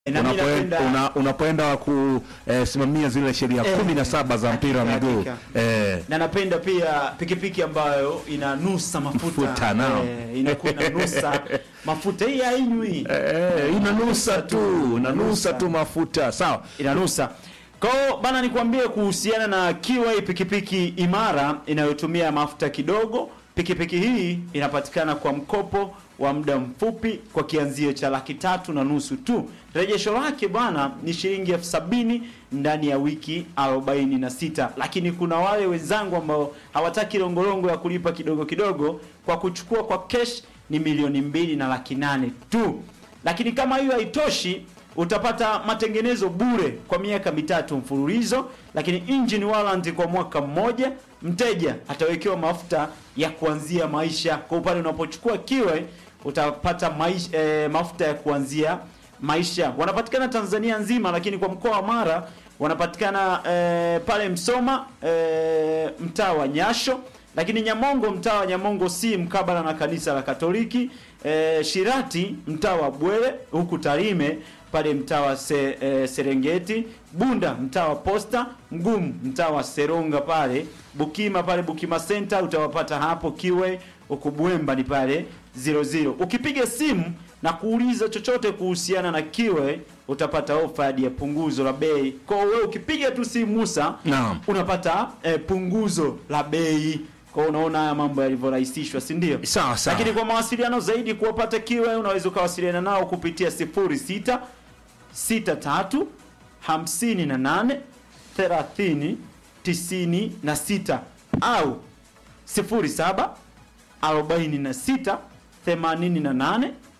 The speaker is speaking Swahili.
Na mimi unapoenda napenda- una, unapoenda kusimamia zile sheria Eh, kumi na saba za mpira wa hakika, miguu hakika. eh, na napenda pia pikipiki ambayo inanusa mafuta, Mafuta, naam. eh, inakuwa inanusa mafuta hii hainywi eh, inanusa tu inanusa tu mafuta sawa inanusa kwao bana nikwambie kuhusiana na kiwai pikipiki imara inayotumia mafuta kidogo pikipiki hii inapatikana kwa mkopo wa muda mfupi kwa kianzio cha laki tatu na nusu tu rejesho lake bwana ni shilingi elfu sabini ndani ya wiki 46 lakini kuna wale wenzangu ambao hawataki longolongo ya kulipa kidogo kidogo kwa kuchukua kwa cash ni milioni mbili na laki nane tu lakini kama hiyo haitoshi utapata matengenezo bure kwa miaka mitatu mfululizo lakini engine warranty kwa mwaka mmoja mteja atawekewa mafuta ya kuanzia maisha kwa upande unapochukua kiwe utapata maisha, eh, mafuta ya kuanzia maisha wanapatikana tanzania nzima lakini kwa mkoa wa mara wanapatikana eh, pale msoma eh, mtaa wa nyasho lakini nyamongo mtaa wa nyamongo si mkabala na kanisa la katoliki eh, shirati mtaa wa bwele huku tarime pale mtaa wa se, eh, serengeti bunda mtaa wa posta mgumu mtaa wa seronga pale bukima pale bukima center utawapata hapo kiwe huku bwemba ni pale 00 ukipiga simu na kuuliza chochote kuhusiana na kiwe utapata ofa hadi ya punguzo la bei kwa hiyo wewe ukipiga tu simu Musa Naam. unapata eh, punguzo la bei kwa hiyo unaona haya mambo yalivyorahisishwa si ndio sawa sawa lakini kwa mawasiliano zaidi kuwapata kiwe unaweza ukawasiliana nao kupitia 06 63 58 30 96 au 07 46 88